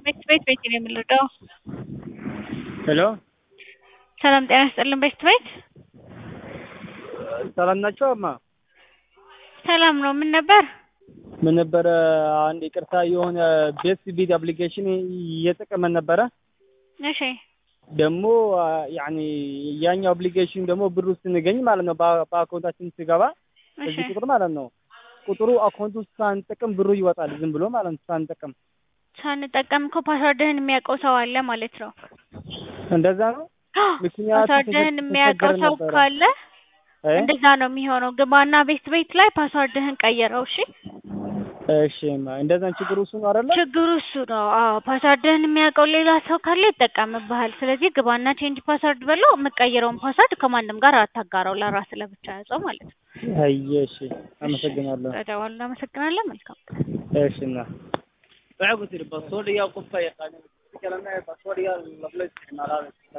ቤት ቤት ቤት ነው የምንረዳው። ሄሎ ሰላም ጤና ይስጥልን። ቤት ቤት ሰላም ናቸው እማ? ሰላም ነው። ምን ነበር? ምን ነበረ? አንድ ይቅርታ የሆነ ቤት ቢት አፕሊኬሽን እየጠቀመን ነበረ። እሺ ደግሞ ያኒ ያኛው አፕሊኬሽን ደግሞ ብሩ ስንገኝ ማለት ነው በ- በአካውንታችን ሲገባ እሺ እዚህ ቁጥር ማለት ነው ቁጥሩ አካውንቱ ሳንጠቅም ብሩ ይወጣል ዝም ብሎ ማለት ነው ሳንጠቅም። ሳንጠቀም እኮ ፓስዋርድህን የሚያውቀው ሰው አለ ማለት ነው። እንደዛ ነው። ምክንያቱም ፓስዋርድህን የሚያውቀው ተቸግረን ሰው ነበረ። ካለ እ? እንደዛ ነው የሚሆነው። ግባና ቤት ቤት ላይ ፓስዋርድህን ቀይረው። እሺ እሺ እማ፣ እንደዛ ችግሩ እሱ ነው አይደለ? ችግሩ እሱ ነው። አዎ ፓስዋርድህን የሚያውቀው ሌላ ሰው ካለ ይጠቀምብሃል። ስለዚህ ግባና ቼንጅ ፓስዋርድ በለው። የምትቀይረውን ፓስዋርድ ከማንም ጋር አታጋራው። ለራስ ለብቻ ያዘው ማለት ነው። አየ እሺ፣ አመሰግናለሁ። ስለደወሉ እናመሰግናለን። መልካም እሺ እና waxay ku tiri basoodhiga qofka yaqaana kalena basoodhiga lafla isticmaalaa